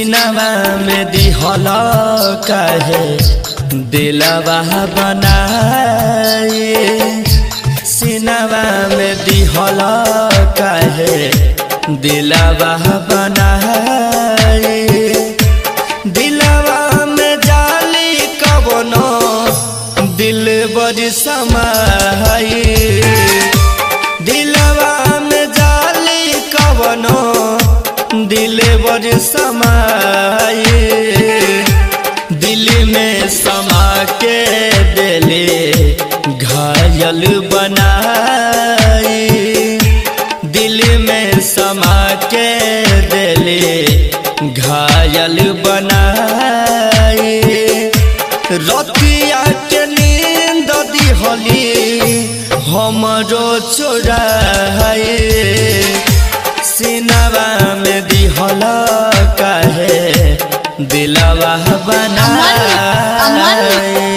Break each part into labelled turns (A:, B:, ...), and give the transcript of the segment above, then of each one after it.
A: सिनवा में दिहल काहे दिलवा बनाए सिनवा में दिहल काहे दिलवा बनाए दिलवा में जाली कवनो दिल बड़ी समाई दिलवा में जाली कवनो दिल बड़ी समाई दिल में समा के दिले घायल बनाई दिल में समा के दिले घायल बनाई रतिया के नींद दिहली हमरो चोराए सिनवा में दिहल काहे दिलवा बनाए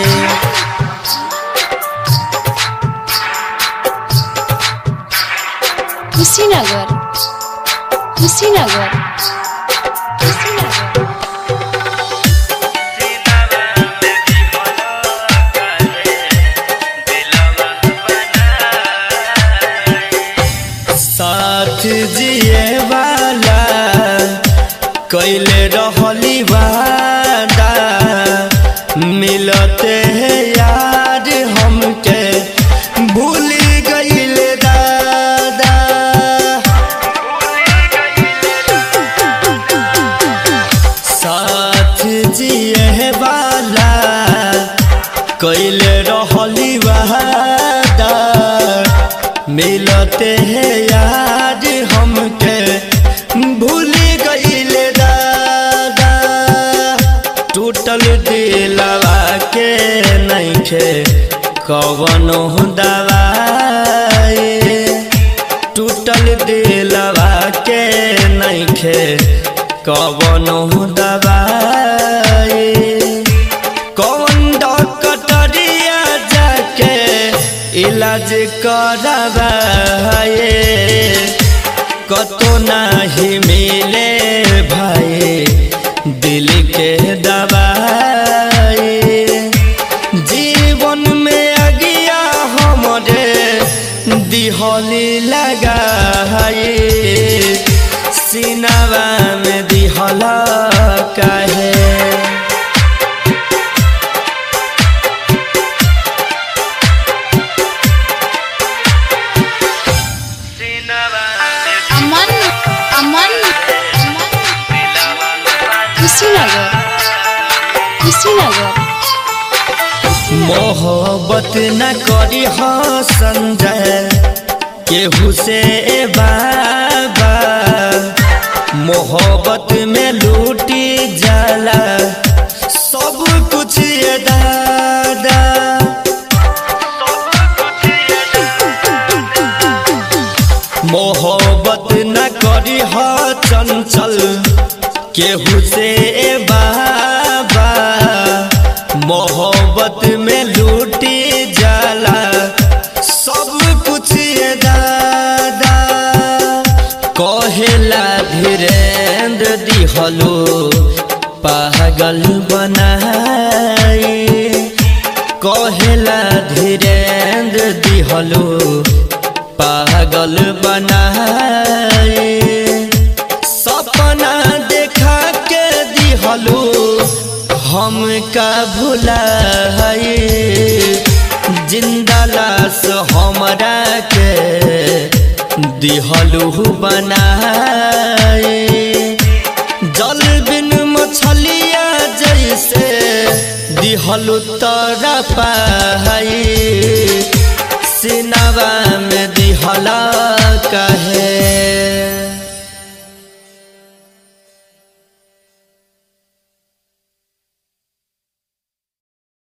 B: कुशीनगर कुशीनगर कुशीनगर
A: साथ जिए वाला कैले रहली वादा मिलते हैं यार हमके भूल गईल दादा साथ जिए वाला कैले रहली वादा मिलते हैं यार हमके भूल गईल दादा टूटल दिलवा के नइखे कवनो दवाई टूटल दिलवा के नइखे कवनो दवाई कौन डॉक्टरिया जाके इलाज करवाए कतो नहीं मिले भाई दिल के दवाई जीवन में अगिया हमरे दिहली लगाए सिनवा में दिहल काहे
B: अमन अमन कुशीनगर कुशीनगर
A: मोहब्बत न करी हो संजय केहू से बाबा मोहब्बत में लूटी जाला सब कुछ ये दादा मोहब्बत न करी हो चंचल केहू से बाबा मोहब्बत में लूटी जाला सब कुछ ये दादा कहेला धीरेन्द्र दिहलो पागल बनाई कहेला धीरेन्द्र दिहलो पागल बनाए सपना देखा के दिहलो हमका भुलाए जिंदा लाश हमरा के दिहलू बनाए जल बिन मछलिया जैसे दिहलू तोरा पाई सिनवा में दिहला कहे